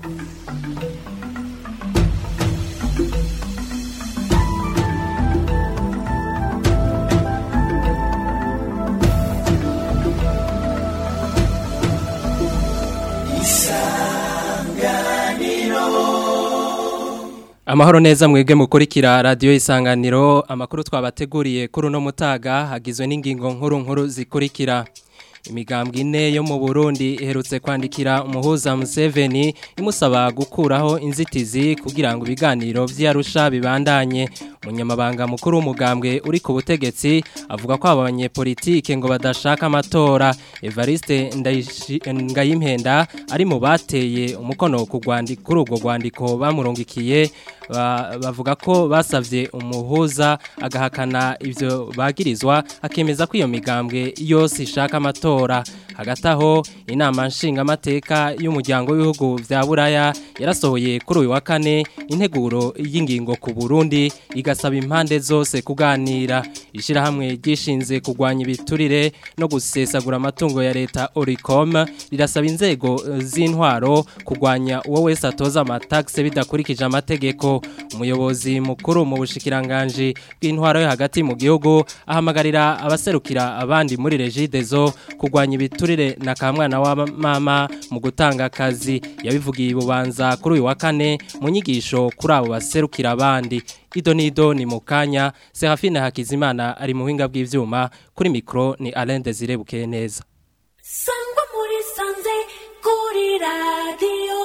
Amahoro neza mwebwe mukurikira radio isanganiro amakuru twabateguriye kuri uno mutaga hagizwe n'ingingo nkuru nkuru zikurikira imigambwe ine yo mu Burundi iherutse kwandikira umuhuza Museveni imusaba gukuraho inzitizi kugira ngo ibiganiro vy'Arusha bibandanye umunyamabanga mukuru w'umugambwe uri ku butegetsi avuga ko abanye politike ngo badashaka amatora Evariste Ngayimpenda ari mu bateye umukono ku gwandiko kuri ubwo gwandiko bamurungikiye bavuga ko basavye umuhuza agahakana ivyo bagirizwa akemeza ko iyo migambwe yose ishaka amatora hagati aho inama nshingamateka y'umuryango w'ibihugu vya buraya yarasohoye kuri uyu wa kane integuro y'ingingo ku Burundi igasaba impande zose kuganira ishirahamwe ryishinze kugwanya ibiturire no gusesagura amatungo ya leta Oricom rirasaba inzego z'intwaro kugwanya uwo wese atoza amataxe bidakurikije amategeko umuyobozi mukuru mu bushikiranganje bw'intwaro yo hagati mu gihugu ahamagarira abaserukira abandi muri regidezo kugwanya ibiturire na kamwana wa mama mu gutanga akazi yabivugiye ibubanza kuri uyu wa kane mu nyigisho kuri abo baserukira abandi ido nido ni mukanya Serafine Hakizimana ari mu buhinga bw'ivyuma kuri mikro ni Alain Desire bukeye neza Sangwa muri sanze kuri radio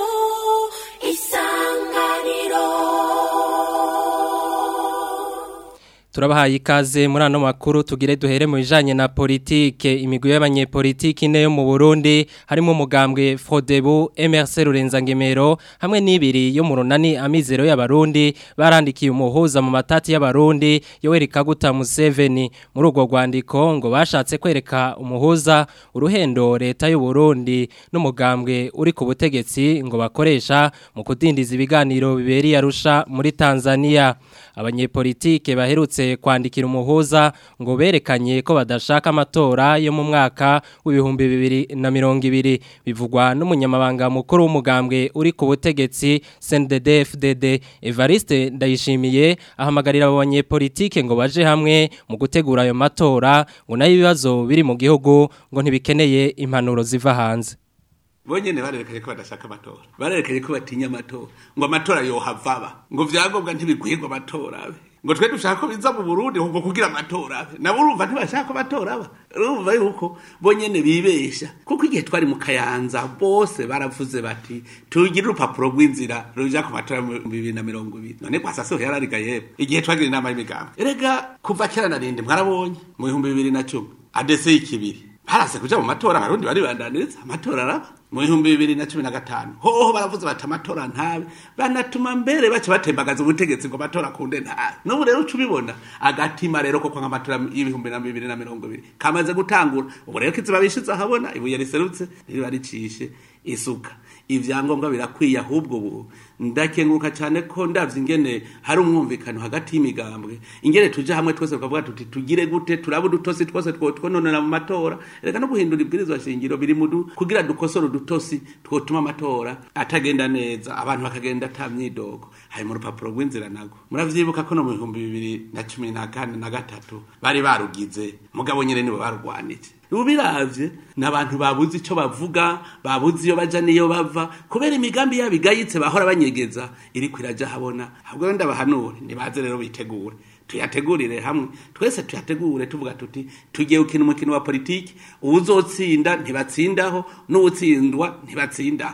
Turabahaye ikaze muri ano makuru tugire duhere mu bijanye na politike imigwi y'abanyepolitike ine yo mu Burundi harimo umugambwe Frodebu MRC Rurenzangemero hamwe n'ibiri yo mu runani amizero y'abarundi barandikiye umuhuza mu matati y'abarundi Yoweri Kaguta Museveni muri urwo rwandiko ngo bashatse kwereka umuhuza uruhendo leta y'u Burundi n'umugambwe uri ku butegetsi ngo bakoresha mu kudindiza ibiganiro biberi yarusha muri Tanzania abanyepolitike baherutse kwandikira umuhuza ngo berekanye ko badashaka amatora yo mu mwaka w'ibihumbi bibiri na mirongo ibiri bivugwa n'umunyamabanga mukuru w'umugambwe uri ku butegetsi CNDD FDD Evariste Ndayishimiye ahamagarira abo banyepolitike ngo baje hamwe mu gutegura ayo matora ngo nayo ibibazo biri mu gihugu ngo ntibikeneye impanuro ziva hanze bonyene barerekanye ko badashaka amatora barerekanye ko batinya amatora ngo amatora yohavaba ngo vyagombwa ntibigwirwa amatora abe ngo twe dushaka ko biza mu Burundi ngo kugira amatora abe nabo urumva ntibashaka ko amatora aba urumva yuko bonyene bibesha kuko igihe twari mu kayanza bose baravuze bati tugire urupapuro rw'inzira ruja ku matora mu bibiri na mirongo ibiri none kwa sasa yarariga yebwe igihe twagira inama y'imigambi erega kuva kera narinde mwarabonye mu bihumbi bibiri na cumi adese y'ikibiri harase kuja mu matora abarundi bari bandaniriza amatora araba mu bihumbi bibiri na cumi na gatanu hoho baravuze bati amatora ntabe banatuma mbere baca batembagaza ubutegetsi ngo amatora akunde ntabe n'ubu rero uca ubibona agatima rero koko nk'amatora y'ibihumbi na bibiri na mirongo ibiri kamaze gutangura ubu rero kiziba bishize ahabona ibuye riserutse ririba ricishe isuka ivyangombwa birakwiye ahubwo ubu ndakenguruka cyane ko ndavye ingene hari umwumvikano hagati y'imigambwe ingene tuje hamwe twese tukavuga tuti tugire gute turaba udutosi twose twononera mu matora reka no guhindura ibwirizwa shingiro biri mu kugira dukosora udutosi twotuma amatora atagenda neza abantu bakagenda ata myidogo hari mu rupapuro rw'inzira nago muravyibuka ko no mu bihumbi bibiri na cumi na kane na gatatu bari barugize mugabo nyene nibo barugwanije ubiravye n'abantu babuze ico bavuga babuze iyo baja niyo bava kubera imigambi yabo igayitse bahora banyegeza iri kwiraja habona ahubwo ndabahanure nibaze rero bitegure tuyategurire hamwe twese tuyategure tuvuga tuti tugiye gukina umukino wa politiki uwuzotsinda ntibatsindaho n'uwutsindwa ntibatsindaho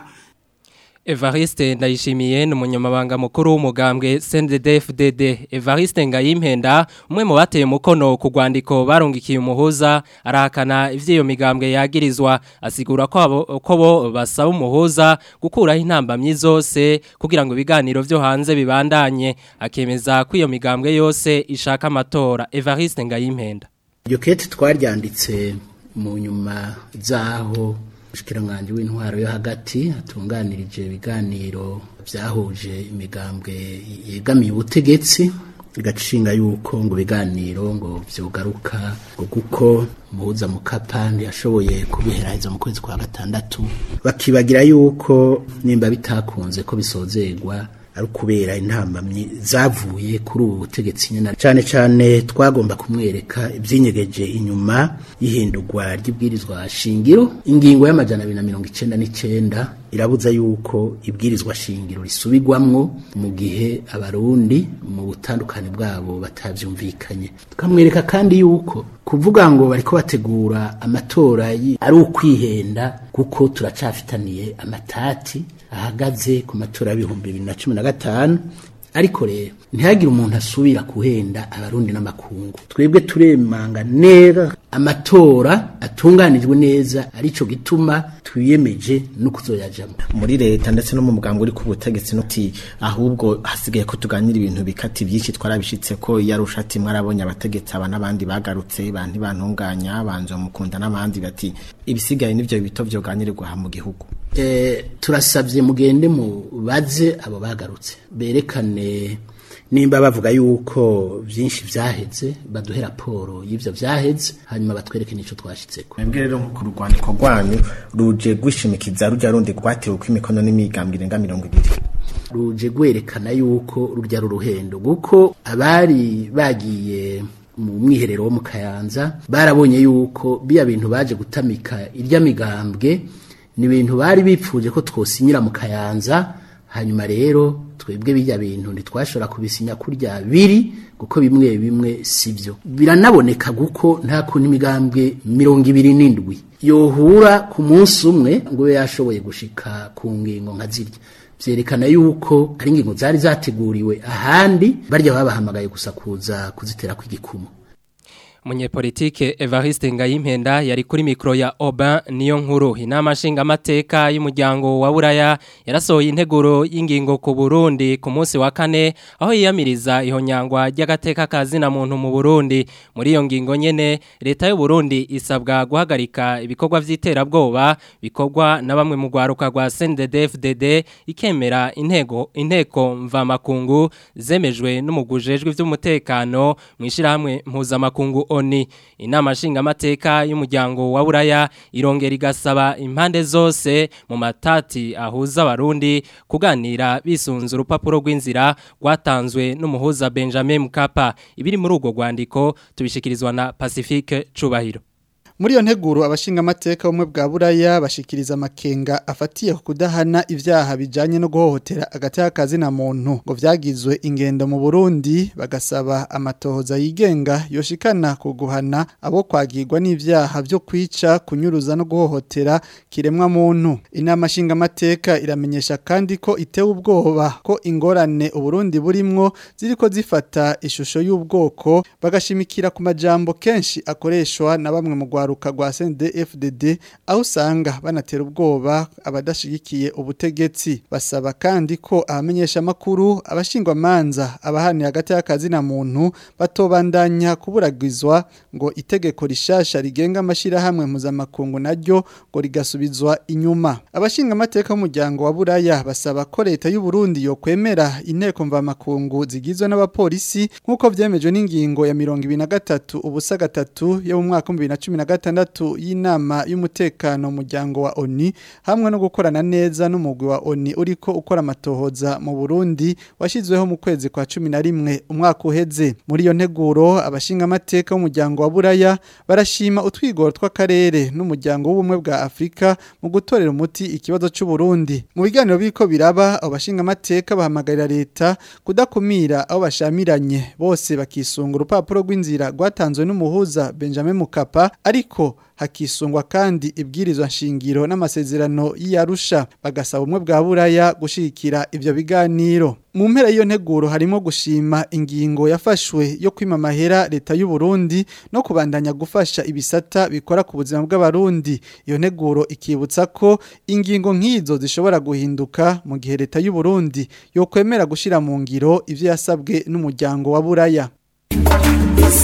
Evariste ndayishimiye ni umunyamabanga mukuru w'umugambwe CNDD-FDD Evariste Ngayimpenda umwe mu bateye umukono ku rwandiko barungikiye umuhuza arahakana ivyo migambwe yagirizwa asigura ko abo ko bo basaba umuhuza gukuraho intambamyi zose kugira ngo ibiganiro vyo hanze bibandanye akemeza ko iyo migambwe yose ishaka amatora Evariste Ngayimpenda Iyo kete twaryanditse mu nyuma zaho umushikiranganji w'intwaro yo hagati atunganirije ibiganiro byahuje imigambwe yegamiye ubutegetsi igacinga yuko ngo ibiganiro ngo vyogaruka ngo kuko muhuza mukapa ntiyashoboye kubiheraheza mu kwezi kwa gatandatu bakibagira yuko nimba bitakunze ko bisozerwa ari ukubera intambamyi zavuye kuri ubu butegetsi nyine cyane cyane twagomba kumwereka ibyinyegeje inyuma y'ihindurwa ry'ibwirizwa shingiro ingingo y'amajana abiri na mirongo icenda n'icenda irabuza yuko ibwirizwa shingiro risubirwamwo mu gihe abarundi mu butandukane bwabo batavyumvikanye tukamwereka kandi yuko kuvuga ngo bariko bategura amatora yi- ari ukwihenda kuko turacafitaniye amatati ahagaze ku matora y'ibihumbi bibiri na cumi na gatanu ariko rero ntihagire umuntu asubira kuhenda abarundi n'amakungu twebwe turemanga neza amatora atunganijwe neza arico gituma twiyemeje no kuzoyajamo muri leta ndetse no mu muganga uri ku butegetsi nuti ahubwo hasigaye ko tuganira ibintu bikati byinshi twarabishitse ko yarusha ati mwarabonye abategetsi aba n'abandi bagarutse bantu bantunganya banzo mukunda n'abandi bati ibisigaye nivyo bito vyoganirirwa aha mu gihugu Eh, turasabye mugende mubaze abo bagarutse berekane nimba bavuga yuko byinshi vyaheze baduhe raporo y'ivyo vyaheze hanyuma batwereke n'ico twashitseko mwebwe rero nko ku rwandiko rwanyu ruje gwishimikiza ruja rundi rwatewe ko imikono n'imigambi irenga mirongo ibiri ruje gwerekana yuko rurya ruruhendo kuko abari bagiye mu mwiherero wo mu kayanza barabonye yuko biya bintu baje gutamika irya migambwe ni ibintu bari bipfuje ko twosinyira mu kayanza hanyuma rero twebwe bijya bintu ntitwashobora kubisinya kurya biri kuko bimwe bimwe sibyo biranaboneka kuko nta kuntu imigambwe mirongo ibiri n'indwi yohura ku munsi umwe ngo ube yashoboye gushika ku ngingo nka zirya vyerekana yuko ari ingingo zari zateguriwe ahandi barya babahamagaye gusa kuza kuzitera kw'igikumu Munyepolitike Evariste Ngayimpenda yari kuri mikro ya Oba niyo nkuru inama nshinga amateka y'umuryango wa Buraya yarasohoye integuro y'ingingo ku Burundi ku munsi wa kane aho yiyamiriza ihonyangwa ry'agateka kazina muntu mu Burundi muri iyo ngingo nyene leta y'u Burundi isabwa guhagarika ibikorwa vy'iterabwoba bikorwa na bamwe mu gwaruka rwa CNDD-FDD ikemera intego inteko mvamakungu zemejwe n'umugujejwe vy'umutekano mwishirahamwe mpuzamakungu oni inama nshingamateka y'umuryango wa buraya irongera igasaba impande zose mu matati ahuza abarundi kuganira bisunze urupapuro rw'inzira rwatanzwe n'umuhuza Benjamin Mkapa ibiri muri urwo rwandiko tubishikirizwa na Pacifique Cubahiro Muri iyo nteguro abashinga amateka umwe bwa buraya bashikiriza amakenga afatiye ku kudahana ivyaha bijanye no guhohotera agateka kazina muntu ngo vyagizwe ingendo mu Burundi bagasaba amatohoza yigenga yoshikana ku guhana abo kwagirwa n'ivyaha vyo kwica kunyuruza no guhohotera kiremwa muntu inama shinga amateka iramenyesha kandi ko itewe ubwoba ko ingorane uburundi burimwo ziriko zifata ishusho y'ubwoko bagashimikira ku majambo kenshi akoreshwa na bamwe mu rwaruka rwa CNDD-FDD aho usanga banatera ubwoba abadashigikiye ubutegetsi basaba kandi ko abamenyesha makuru abashingwa manza abahani hagati y'akazi na muntu batobandanya kuburagizwa ngo itegeko rishasha rigenga amashira hamwe mpuzamakungu naryo ngo rigasubizwa inyuma abashinga amateka y'umuryango wa buraya basaba ko leta y'u Burundi yo kwemera inteko mvamakungu zigizwe n'abapolisi nk'uko vyemejwe n'ingingo ya 23 ubusa gatatu yo mu mwaka wa 2016 y'inama y'umutekano muryango wa ONU hamwe no gukorana neza n'umugwi wa ONU uriko ukora amatohoza mu Burundi washizweho mu kwezi kwa 11 umwaka uheze muri iyo nteguro abashinga amateka y'umuryango wa Buraya barashima utwigoro tw'akarere n'umuryango w'ubumwe bwa Afrika mu gutorera umuti ikibazo cy'u Burundi mu biganiro biko biraba abashinga amateka bahamagarira leta kudakumira aho bashamiranye bose bakisunga urupapuro rw'inzira rwatanzwe n'umuhuza Benjamin Mukapa ariko hakisungwa kandi ibwirizwa nshingiro n'amasezerano y'Arusha bagasaba umwe bwa buraya gushikira ivyo biganiro mu mpera y'iyo nteguro harimo gushima ingingo yafashwe yo kwima amahera leta y'u Burundi no kubandanya gufasha ibisata bikora ku buzima bw'abarundi iyo nteguro ikibutsa ko ingingo nk'izo zishobora guhinduka mu gihe leta y'u Burundi yo kwemera gushira mu ngiro ivyo yasabwe n'umuryango wa buraya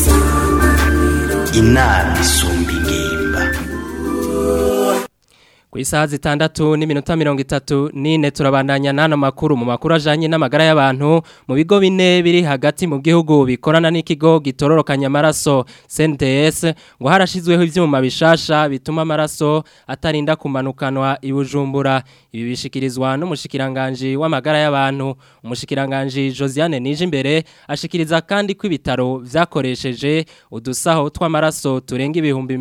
inama isumba ingimba Ku isaha zitandatu n'iminota mirongo itatu n'ine turabandanya n'ano makuru mu makuru ajanye n'amagara y'abantu mu bigo bine biri hagati mu gihugu bikorana n'ikigo gitororokanya amaraso CNTS ngo harashizweho ivyuma bishasha bituma amaraso atarinda kumanukanwa i Bujumbura ibi bishikirizwa n'umushikiranganje w'amagara y'abantu umushikiranganje Josiane Nijimbere ashikiriza kandi ko ibitaro vyakoresheje udusaho tw'amaraso turenga ibihumbi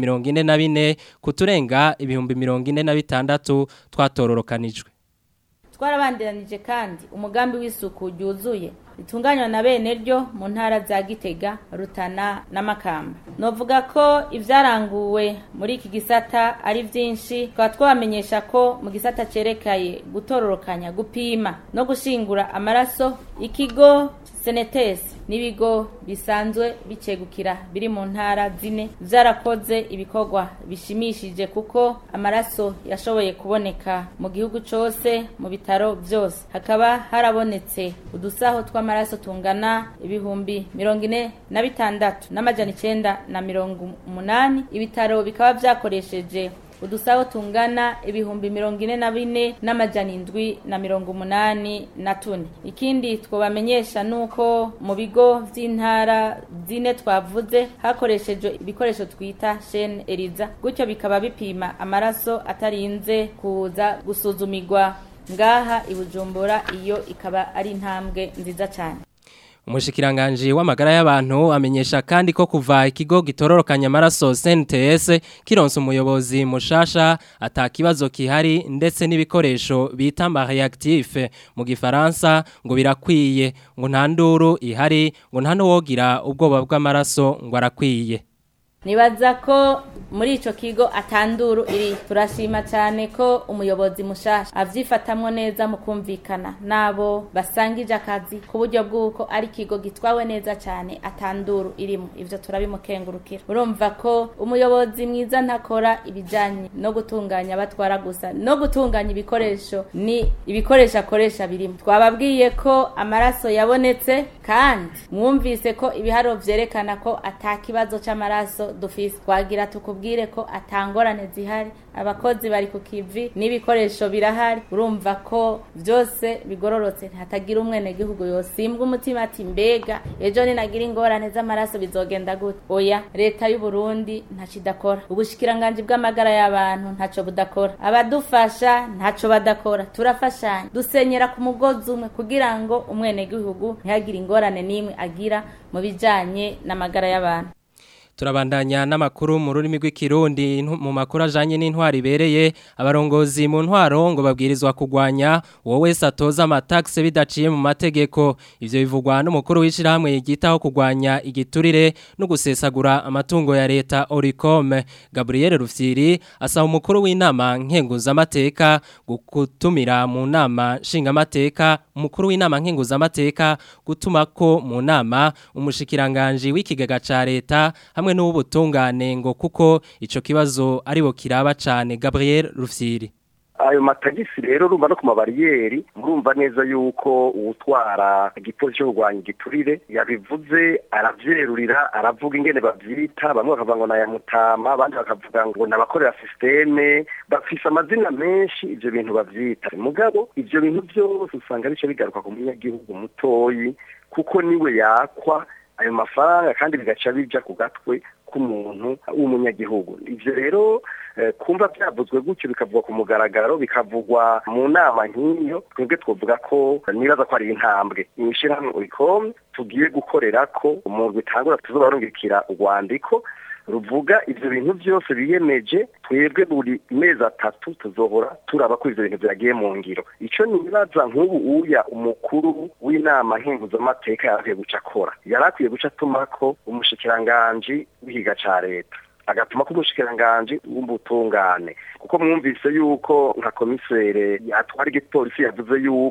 44 kuturenga ibihumbi 45 bitandatu twatororokanijwe twarabandiranije kandi umugambi w'isuku ryuzuye ritunganywa na bene ryo mu ntara za gitega rutana n'amakamba novuga ko ibyaranguwe muri iki gisata ari byinshi tukaba twabamenyesha ko mu gisata cerekaye gutororokanya gupima no gushingura amaraso ikigo senetesi n'ibigo bisanzwe bicegukira biri mu ntara zine byarakoze ibikorwa bishimishije kuko amaraso yashoboye kuboneka mu gihugu cyose mu bitaro byose hakaba harabonetse udusaho tw'amaraso tungana ibihumbi mirongo ine na bitandatu n'amajana icenda na mirongo umunani ibitaro bikaba byakoresheje udusaho tungana ibihumbi mirongo ine na bine n'amajana indwi na mirongo umunani na tune ikindi twabamenyesha nuko mu bigo vy'intara zine twavuze hakoreshejwe ibikoresho twita shene eriza gutyo bikaba bipima amaraso atarinze kuza gusuzumirwa ngaha i Bujumbura iyo ikaba ari intambwe nziza cyane Umushikiranganje w'amagara y'abantu amenyesha kandi ko kuva ikigo gitororokanya amaraso CNTS kironsa umuyobozi mushasha atakibazo kihari ndetse n'ibikoresho bita reactif mu gifaransa ngo birakwiye ngo nta nduru ihari ngo nta nuwogira ubwoba bw'amaraso ngo arakwiye nibaza ko muri ico kigo atanduru iri turashima cyane ko umuyobozi mushasha avyifatamwo neza mu kumvikana nabo basangije akazi ku buryo bw'uko ari ikigo gitwawe neza cyane atanduru irimo ivyo turabimukengurukira urumva ko umuyobozi mwiza ntakora ibijanye no gutunganya batwara gusa no gutunganya ibikoresho ni ibikoresho akoresha birimo twababwiye ko amaraso yabonetse kandi mwumvise ko ibiharo vyerekana ko atakibazo c'amaraso dufise twagira tukubwire ko atangorane zihari abakozi bari ku kivi n'ibikoresho birahari urumva ko byose bigororotse hatagira umwene gihugu yosimbwa umutima ati mbega ejo ninagira ingorane z'amaraso bizogenda gute oya leta y'u Burundi ntaco idakora ubushikiranganje bw'amagara y'abantu ntaco budakora abadufasha ntaco badakora turafashanya dusenyera ku mugozi umwe kugira ngo umwene gihugu ntihagire ingorane n'imwe agira mu bijanye n'amagara y'abantu turabandanya n'amakuru mu rurimi rw'ikirundi mu makuru ajanye n'intwari ibereye abarongozi mu ntwaro ngo babwirizwa kugwanya uwo wese atoza amataxe bidaciye mu mategeko ivyo bivugwa n'umukuru w'ishirahamwe yigitaho kugwanya igiturire no gusesagura amatungo ya leta Oricom Gabriel Rufyiri asaba umukuru w'inama nkenguzamateka gutumira mu nama nshingamateka umukuru w'inama nkenguzamateka gutuma ko mu nama umushikiranganje w'ikigega ca leta hamwe n'ubutungane ngo kuko ico kibazo aribo kiraba cane Gabriel Rufyiri ayo matagisi rero urumva no ku mabariyeri murumva neza yuko uwutwara igipolisi cyo kurwanya igiturire yabivuze aravyerurira aravuga ingene bavyita bamwe bakavuga ngo naya mutama abandi bakavuga ngo nabakorera systeme bafise amazina menshi ivyo bintu bavyita mugabo ivyo bintu byose usanga bice bigaruka ku munyagihugu mutoyi kuko niwe yakwa ayo mafaranga kandi bigaca bija ku gatwe k'umuntu w'umunyagihugu ivyo rero kumva byavuzwe gutyo bikavugwa ku mugaragaro bikavugwa mu nama nk'iyo twebwe twovuga ko nibaza ko ari intambwe imishirahamwe uricom tugiye gukorera ko umuntu bitangura tuzobarungikira urwandiko ruvuga ivyo bintu byose biyemeje twebwe buri mezi atatu tuzohora turaba ko ivyo bintu vyagiye mu ngiro ico nibaza nk'ubu uya umukuru w'inama nkenguzamateka yarakwiye guca akora yarakwiye guca atumako umushikiranganji w'ihiga ca leta agatuma ko umushikiranganji w'ubutungane kuko mwumvise yuko nka komisere yatwara igipolisi yavuze yuko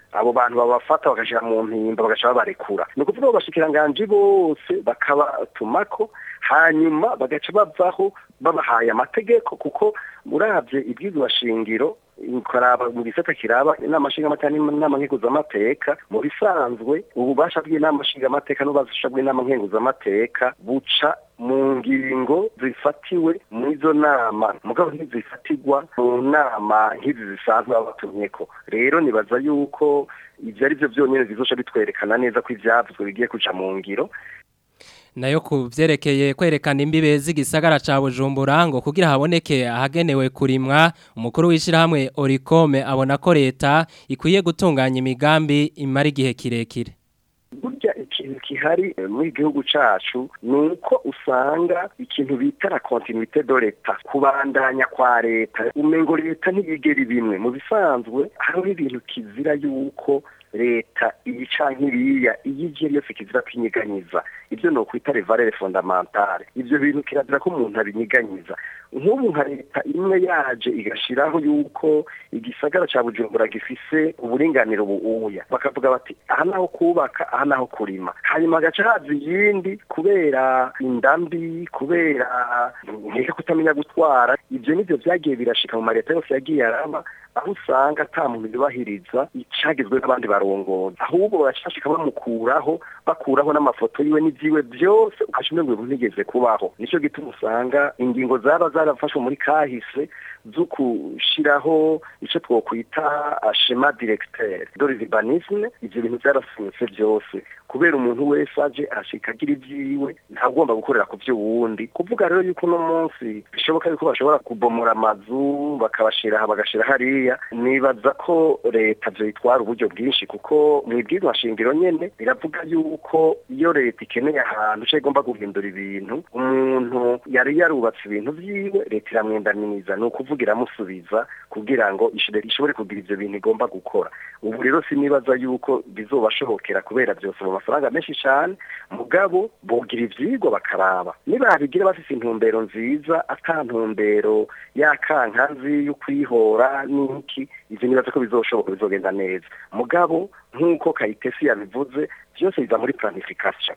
abo bantu babafata bagashira mu mpimba bagaca babarekura ni ukuvuga ngo abashikiranganji bose bakabatumako hanyuma bagaca bavaho babahaye amategeko kuko uravye ibyizwa shingiro ukaraba mu gisata kiraba inama nshingamateka n'inama nkenguzamateka mu bisanzwe ububasha bw'inama nshingamateka n'ububasha bw'inama nkenguzamateka buca mu ngingo zifatiwe muri izo nama mugabo ntizifatirwa mu nama nk'izi zisanzwe babatumyeko rero nibaza yuko ibyo ari byo byonyine bizoca bitwerekana neza ko ivyavuzwe bigiye kuja mu ngiro nayo ku byerekeye kwerekana imbibe z'igisagara ca Bujumbura ngo kugira haboneke ahagenewe kurimwa umukuru w'ishirahamwe Oricome abona ko leta ikwiye gutunganya imigambi imara igihe kirekire burya ikintu kihari muri gihugu cacu ni uko usanga ikintu bita la continuité de leta kubandanya kwa leta umengo leta ntiyigera bimwe mu bisanzwe hariho ibintu kizira yuko leta iyi canke iriya iyo ije yose kizira kwinyiganyiza ibyo no kwita revalere fondamentale ibyo bintu kirazira ko umuntu abinyiganyiza nk'ubu nka leta imwe yaje igashiraho yuko igisagara ca bujumbura gifise uburinganiro buuya bakavuga bati aha naho kubaka aha naho kurima hanyuma agaca haza iyindi kubera indambi kubera nkeka kutamenya gutwara ibyo nivyo vyagiye birashika mu mareta yose yagiye araba aho usanga ata muntu yubahiriza icagizwe n'abandi barongozi ahubwo bacashika bamukuraho bakuraho n'amafoto yiwe n'ivyiwe byose ukaca umengo ibintu ntigeze kubaho nico gituma usanga ingingo zaba zarafashwe muri kahise zo gushiraho ico twokwita schema directeur de l'urbanisme ivyo bintu vyarafunitse byose kubera umuntu wese aje ashika agira ivyiwe ntagomba gukorera ku vy'uwundi kuvuga rero yuko uno munsi bishoboka yuko bashobora kubomora amazu bakabashira aha bagashira hariya nibaza ko leta vyoyitwara uburyo bwinshi kuko mwibwirwa shingiro nyene biravuga yuko iyo leta ikeneye ahantu ca igomba guhindura ibintu umuntu yari yarubatse ibintu vyiwe leta iramwendaminiza ni ukuvuga iramusubiza kugira ngo ishobore kugira ivyo bintu igomba gukora ubu rero sinibaza yuko bizobashobokera kubera vyose mu mafaranga menshi cane mugabo bogira ivyigwa bakaraba nibabigira bafise intumbero nziza ata ntumbero yakankanzi y'ukwihora n'iki ivyo nibaza ko bizoshoboka bizogenda neza mugabo nk'uko kayitesi yabivuze vyose biza muri planification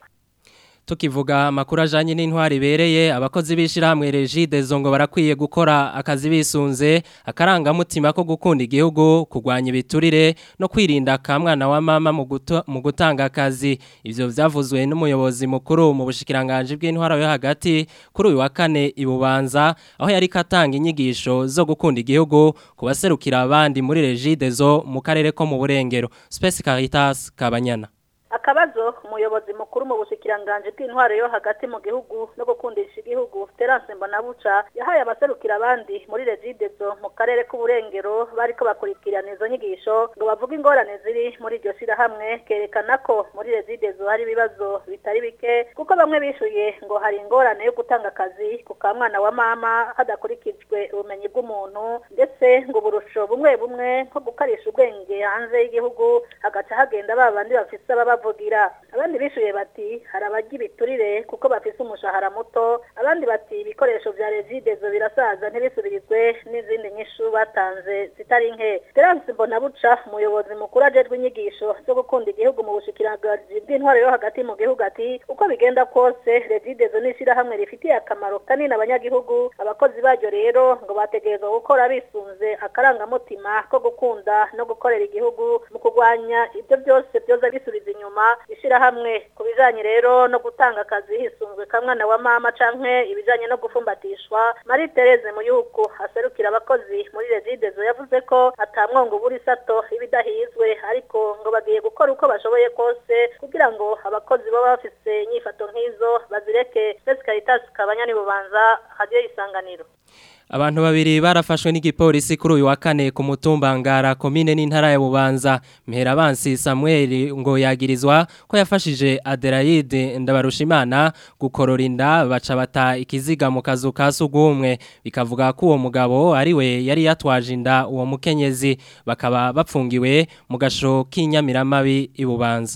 tukivuga amakuru ajanye n'intwari ibereye abakozi b'ishirahamwe Regide zongo barakwiye gukora akazi bisunze akarangamutima ko gukunda igihugu kurwanya ibiturire no kwirinda akamwana wa mama mu guto- mu gutanga akazi ivyo vyavuzwe n'umuyobozi mukuru mu bushikiranganje bw'intwara yo hagati kuri uyu wa kane ibubanza aho yari katanga inyigisho zo gukunda igihugu kubaserukira abandi muri Regide zo mu karere ko mu burengero Space Caritas Kabanyana akabazo umuyobozi mukuru mu bushikiranganje bw'intwaro yo hagati mu gihugu no gukundisha igihugu Terence Mbonabuca yahaye abaserukira abandi muri Regidezo mu karere k'uburengero bariko bakurikirana izo nyigisho ngo bavuge ingorane ziri muri iryo shirahamwe kerekana ko muri Regidezo hari ibibazo bitari bike kuko bamwe bishuye ngo hari ingorane yo gutanga akazi ku kamwana wa mama hadakurikijwe ubumenyi bw'umuntu ndetse ngo uburusho bumwe bumwe nko gukarisha ubwenge hanze y'igihugu hagaca hagenda ba bandi bafise ababavugira abandi bishuye bati hari abajya ibiturire kuko bafise umushahara muto abandi bati ibikoresho vya regidezo birasaza ntibisubirizwe n'izindi nyishu batanze zitari nke Terence Mbonabuca umuyobozi mukuru ajejwe inyigisho zo gukunda igihugu mu bushikiranganje bw'intwaro yo hagati mu gihugu ati uko bigenda kose regidezo n'ishirahamwe rifitiye akamaro kanini abanyagihugu abakozi baryo rero ngo bategerezwa gukora bisunze akarangamutima ko gukunda no gukorera igihugu mu kurwanya ibyo byose byoza bisubiza inyuma ishirahamwe ku bijanye rero no gutanga akazi hisunzwe kamwana wa mama canke ibijanye no gufumbatishwa Marie Therese Muyuko aserukira abakozi muri Regidezo yavuze ko atamwongo buri sato ibidahizwe ariko ngo bagiye gukora uko bashoboye kose kugira ngo abakozi baba bafise inyifato nk'izo bazireke Space Caritas kabanyani bubanza radio isanganiro Abantu babiri barafashwe n'igipolisi kuri uyu wa kane ku mutumba ngara komine n'intara ya Bubanza Miherabansi Samuel ngo yagirizwa ko yafashije Adelaide Ndabarushimana gukorora inda baca bata ikiziga mu kazu ka sugumwe bikavuga ko uwo mugabo ari we yari yatwaje inda uwo mukenyezi bakaba bapfungiwe mu gasho k'inyamiramabi ibubanza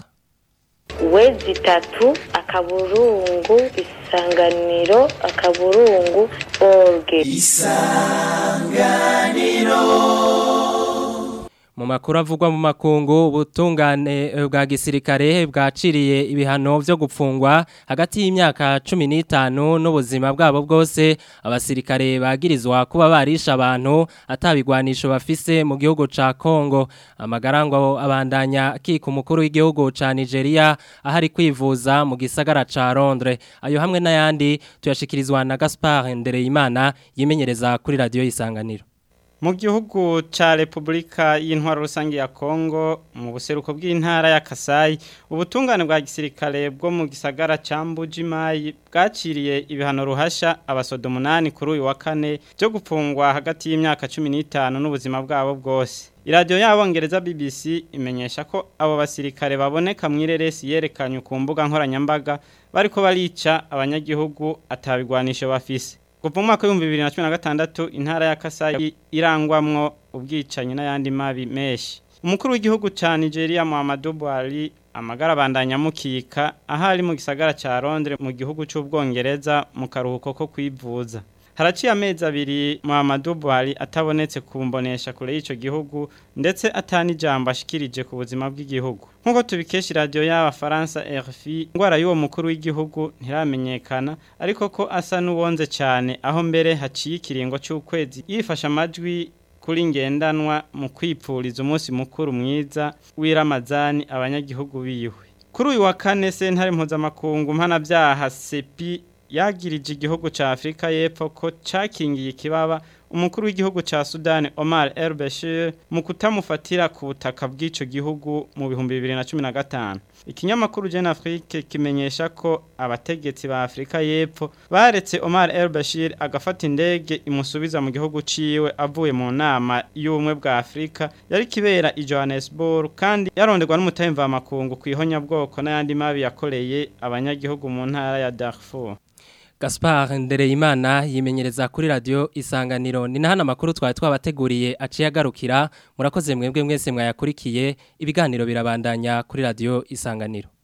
wezi itatu akaburungu isanganiro akaburungu orge mu makuru avugwa mu makungu ubutungane eh, bwa gisirikare bwaciriye ibihano byo gupfungwa hagati y'imyaka 15 n'ubuzima bwabo bwose abasirikare bagirizwa kuba barisha abantu atabigwanisho bafise mu gihugu ca Kongo amagarango abandanya kika umukuru w'igihugu ca Nigeria ahari kwivuza mu gisagara ca Londres ayo hamwe n'ayandi tuyashikirizwa na Gaspard Ndereyimana yimenyereza kuri radio isanganiro Mu gihugu ca Republika y'intwaro rusange ya Kongo mu buseruko bw'intara ya Kasai ubutungane bwa gisirikare bwo mu gisagara ca Mbujimayi bwaciriye ibihano ruhasha abasodo munani kuri uyu wa kane byo gupfungwa hagati y'imyaka 15 n'ubuzima bwabo bwose Iradiyo y'abongereza BBC imenyesha ko abo basirikare baboneka mu ireresi yerekanye ku mbuga nkoranyambaga bariko barica abanyagihugu atabigwanisho bafise Kuva mu mwaka w'ibihumbi bibiri na cumi na gatandatu intara ya Kasai irangwamwo ubwicanyi n'ayandi mabi menshi. Umukuru w'igihugu ca Nigeria Muhammadu Buhari amagara abandanya mukika ahari mu gisagara ca Londres mu gihugu c'Ubwongereza mu karuhuko ko kwivuza. Haraciye amezi abiri Muhammadu Buhari atabonetse kumbonesha kure y'ico gihugu ndetse atani jambo ashikirije ku buzima bw'igihugu. Nkuko tubikesha radio y'abafaransa RFI, ngwara y'uwo mukuru w'igihugu ntiramenyekana ariko ko asa n'uwonze cyane aho mbere haciye ikiringo cy'ukwezi yifasha amajwi kuri ngendanwa mu kwipfuriza umunsi mukuru mwiza w'iramazani abanyagihugu biwe. Kuri uyu wa kane sentare mpuzamakungu mpanabyaha sepi yagirije igihugu ca Afrika y'Epfo ko cakingiye ikibaba umukuru w'igihugu ca Sudan Omar El Bashir mu kutamufatira ku butaka bw'ico gihugu mu bihumbi 2015 ikinyamakuru Jeune Afrique kimenyesha ko abategetsi ba Afrika y'Epfo baretse Omar El Bashir agafata indege imusubiza mu gihugu ciwe avuye mu nama y'ubumwe bwa Afrika yari kibera i Johannesburg kandi yaronderwa n'umutemva makungu kwihonya bwoko n'ayandi mabi yakoreye abanyagihugu mu ntara ya Darfur Gaspard Ndereyimana yimenyereza kuri radio isanganiro ni nahana makuru twari twabateguriye aciye agarukira murakoze mwebwe mwese mwayakurikiye ibiganiro birabandanya kuri radio isanganiro